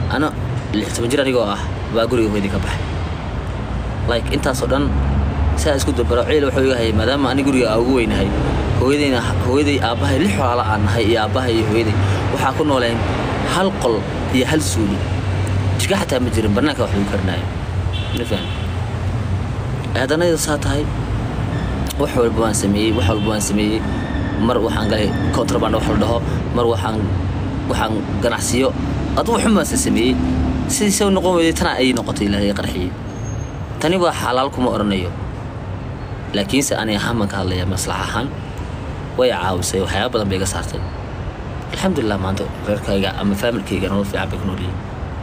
ana lix toban jir anigoo ah baa guriga hooyadii ka baxay like intaasoo dhan saa isku dabaro ciil wuxuu iga hayay maadaama ani guriga aa ugu weynahay hooyadayna hooyaday aabbahay lix walaala aan nahay iyo aabbahay iyo hooyaday waxaa ku nooleen hal qol iyo hal suuli jika xataa ma jirin bannaanka wax lagu karinayo mafaham haddana iyadoo saa tahay wax walba waan sameeyey wax walba waan sameeyey mar waxaan galay contraband wax la dhaho mar waxaan waxaan ganacsiyo adu waxun baan se sameeyey sidiisa u noqon weyday tana ayay noqotay ilaahay qarxiyey tani waa xalaal kuma odhanayo laakiinse ani ahaan baan ka hadlayaa maslax ahaan way caawisay waxyaaba badan bay iga saartay alxamdulilah maanta reerkayga ama faamilkayga nolol fiican bay ku noolyihiin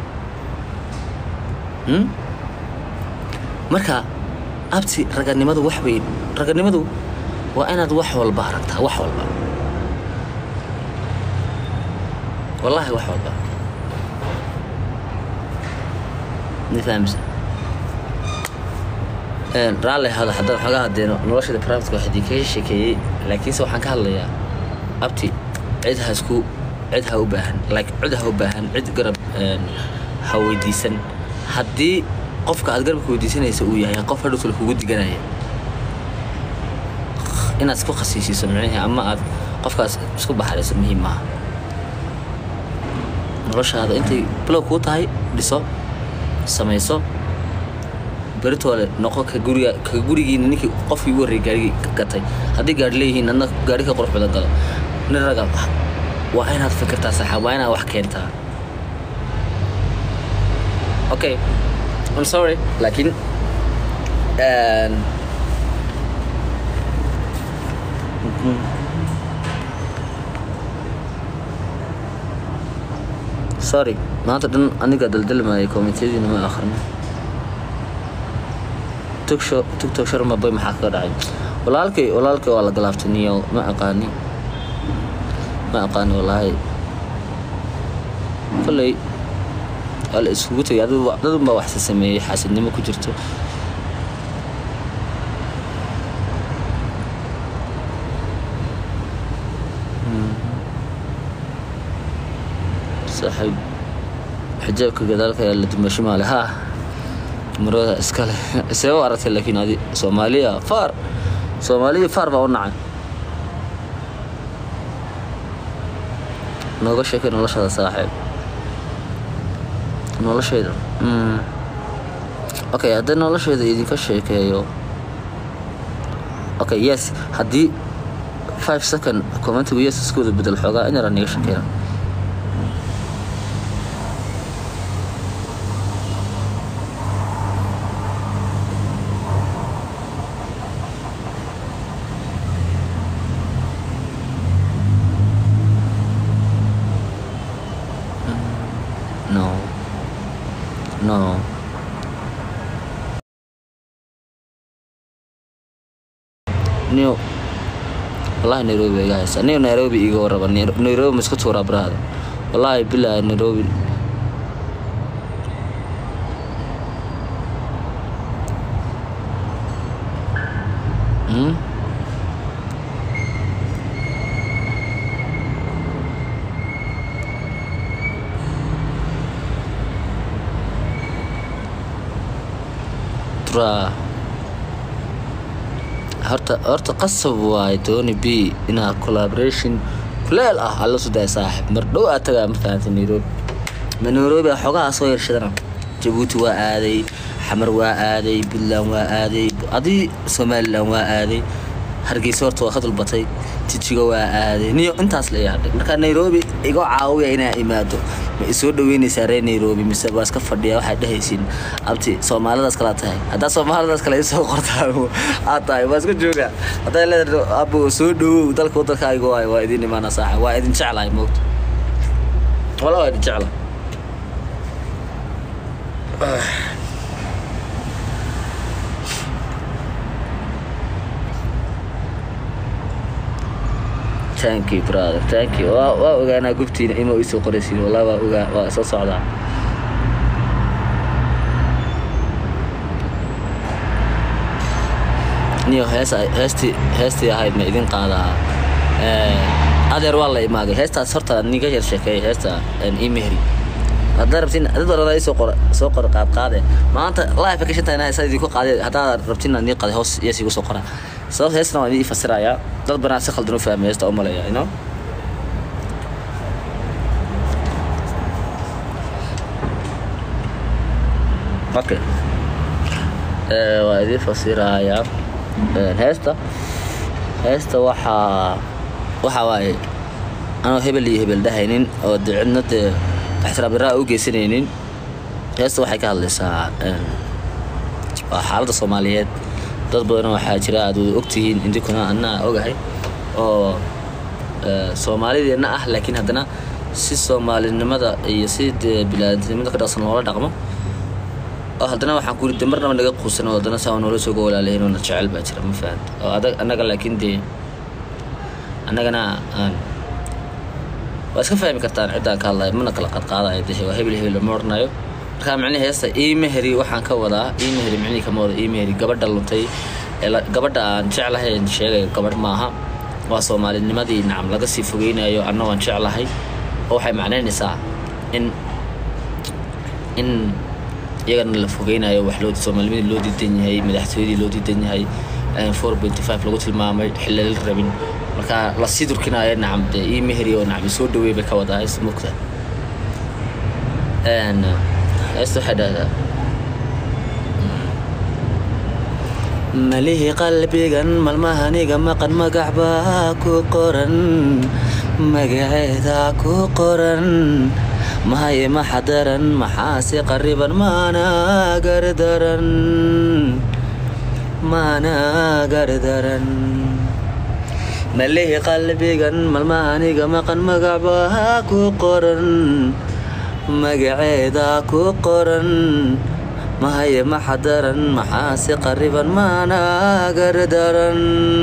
Hmm? marka abti raganimadu wax bay raganimadu waa inaad wax walba aragtaa wax walba wallaahi wax walba ma fahamsa Een, raalli hada haddaan xoogaa hadeeno noloshada private wax idin kaga sheekeeyey laakiinse waxaan ka hadlayaa abti cid ha isku cid ha u baahan like cid ha u baahan cid garab een, ha weydiisan haddii qofka aad garabka weydiisanaysa uu yahay qof hadhowtala kugu diganaya inaad isku khasiisiiso micnihii ama aad qofkaas isku baxarayso muhiim maaha noloshaada intay bilow kuu tahay dhiso samayso beritoole noqo ka guriga ka gurigiina ninkii qofkii ugu horreeyay gaarigii ka gatay haddii gaari leeyihiin adna gaari ka qurux badan galo nin raga waa inaad fikirtaa saxa waa inaad wax keentaa okay I'm sorry laakiin een, sorry maanta dhan aniga daldalmaya komitiyadiina ma akhrino tugsho tugtog sharma bay maxaa kaga dhacay walaalkay walaalkay waa la galaaftay niyo ma aqaani ma aqaani wallaahi kolley waa la iskugu tegay dad dadun baa waxse sameeyey xaasidnimo ku jirto saaxiib xijaabka gadaalka ayaa la dumasho maale haa marada iskale see u aragtay laakiin adi soomaaliya faar soomaaliya faar baa u nacay nooga sheekay noloshada saaxiib noloshayda mm. okay haddii noloshayda idinka sheekeeyo okay yes haddii five second commentigu yes iskooda bedel xoogaa in yaraa niga sheekeyna no no niyo wallahi nairobi iga haysa niyo nairobi iga warraba Nai- nairobi ma isku tuuraa brahda wallahi bilahi nairobi Hmm? Bra. horta horta qasab waaye tony b inaad collaboration kuleel ah alla sudaa saaxib mar dhow aad tagaa ma fahantay nairobi ma nairobi a xogaha soo yarshadana jabuuti waa aaday xamar waa aaday puntland waa aaday adii somaliland waa aaday hargeysa horta waa ka dulbatay tijiga waa aaday niyo intaas la yaadhay marka nairobi iga caawiya inaa imaado ma isoo dhaweynaysaa reer nairobi mise waa iska fadhiya waxaad dhehaysiin abti soomaalidaas kala tahay haddaa soomaalidaas kale isoo qortaa aad tahay waa iska jooga hadday leedahay abo soo dhawow dalka waddankaaga waay waa idin imaana saaxa waa idin jeclahay moogta wala waa idin jecla thank you brother thank you waa waa ogaanaa gubtiina inuu isoo qoraysiin wallahi waa ogaa waa soo socdaa niyo hees heestii heestii ahayd ma idin qaadaa Eh, adeer waa la imaaday heestaas horta niga yar sheekeeyay heesta imehri haddaa rabtiin dad walba soo qora soo qora qaad qaade maanta live ka shantaa inaa isaa idinku qaaday haddaa rabtiin nii qaaday hoos iyo sigu soo qora sababta heesna waan idin fasirayaa dad badan si khaldan u fahmay heesta u maleeya you know okay Eh, waa idin fasirayaa Eh, heesta heesta waxaa waxaa waaye anoo hebel iyo hebel dhahaynin oo de cidna dee ixtiraam daraa u geysanaynin heesta waxay ka hadlaysaa een, waa xaaladda soomaaliyeed dad badan waxaa jira aad wada ogtihiin idinkuna anaa ogahay oo eh, soomaalideenna ah laakiin haddana si soomaalinimada iyo si dee bilaadanimada ka dhaqsan loola dhaqmo oo haddana waxaan ku yidhi marnaba naga quusan oo haddana saa noola soo walaalahayn oo na jecel baa jira ma fahant oo adag annaga laakiin dee annagana aan waa iska fahmi kartaan ciddaan ka hadlayo mana kala qadqaadayo dee waa hebel hebel lama oranayo markaa micnihi heesta iimeheri waxaan ka wadaa iimeheri micnihi kama wada iimeheri gabadha luntay ee la- gabadha aan jeclahay aan sheegayo gabadh maaha waa soomaalinimadii nacam laga sii fogeynayo anna waan jeclahay oo waxay macnaynaysaa in in iyagana la fogeynayo wax loo soomaalinimadii loo diidan yahay madaxtooyadii loo diidan yahay four point five lagu tilmaamay xilal rabin marka la sii durkinayo nacam dee ii meheri oo nacam soo dhaweey bay ka wadaa hees mugta heesta waxay dhahdaa malihi qalbigan malmahaniga maqan magac baa ku qoran magaceeda ku qoran mahaye maxadaran maxaase qariban maana gardaran maana gardaran malihi qalbigan malmahaniga maqan magac baa ku qoran magaceeda ku qoran mahaye maxadaran maxaase qariban maana gardaran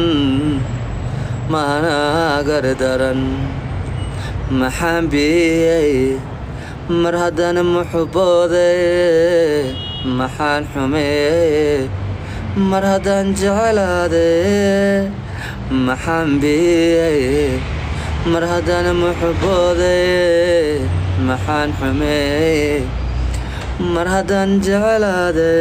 maana gardaran maxaan biyey mar haddana muxuboode maxaan xumeeye mar haddaan jecelaade maxaan biyey mar haddana muxuboode maxaan xumeeye mar haddaan jecelaade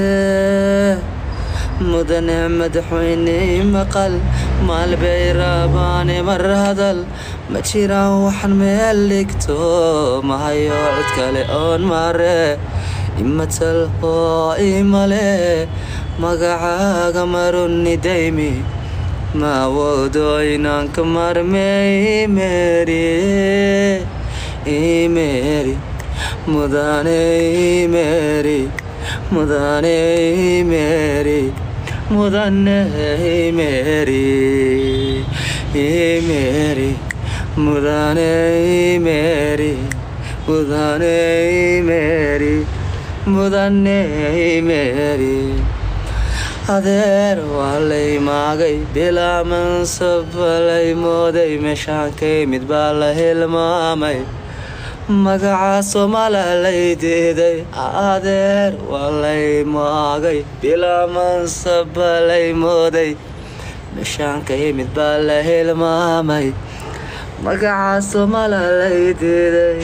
mudane madaxweyne maqal maalbay raabaane mar hadal ma jiraan waxaan meel dhigto mahayo cid kale oon mare imatal oo imale magacaaga maruni daymi ma awoodo inaan ka marme imeri imeri mudane imeri mudane imeri mudane imeri imeri mudane imeri mudane imeri mudane imeri adeer waa lay maagay bilaa mansabalay mooday meeshaan ka yimid baa la hilmaamay magaca soomaala lay diiday adeer waa lay maagay bilaa mansabalay mooday meeshaan ka yimid baa la hilmaamay magaca soomaala lay diiday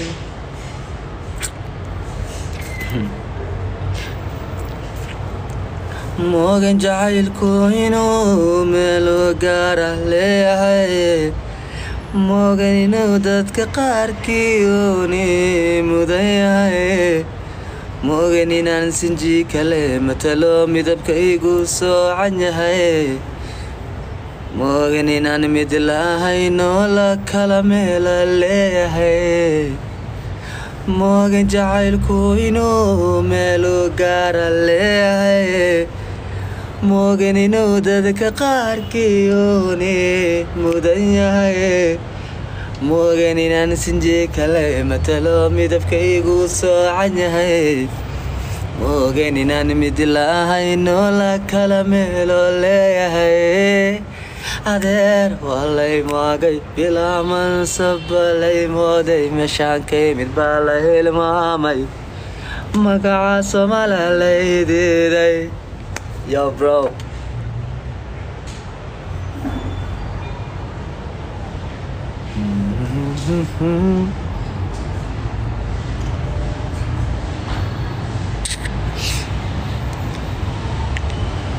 moogan jacaylku inuu meelo gaara leeyahay moogan inuu dadka qaarkii uuni mudan yahay moogan inaan sinji kale matalo midabka igu soocan yahay moogan inaan mid lahayno la kala meela leeyahay moogan jacaylku inuu meelo gaara leeyahay moogan inuu dadka qaarkii uuni mudan yahay moogan inaan sinji kale matalo midabka igu soocan yahay moogan inaan mid lahayno la kala meelo leeyahay adeer waa lay maagay bilaa mansaba lay mooday meeshaan ka yimid baa la hilmaamay magaca soomaala lay diiday yo bro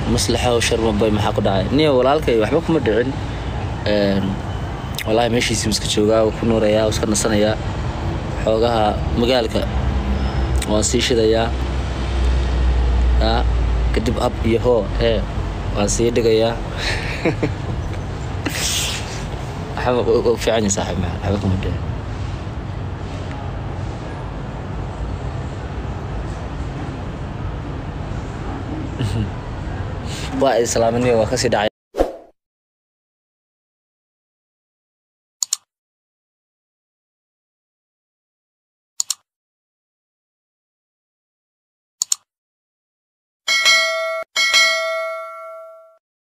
maslaxo sharmabay maxaa ku dhacay niyo walaalkay waxba kuma dhicin Een, wallaahi meeshiisii iska joogaa wuu ku nuurayaa wuu iska nasanayaa xoogaha magaalka waan sii shidayaa yaa kadib ab iyo hoo ee waan sii dhigayaa waxba u- u fiican yahay saaxiib maxaa waxba kuma dhicin waa islaamaniyo waa kasii dhacay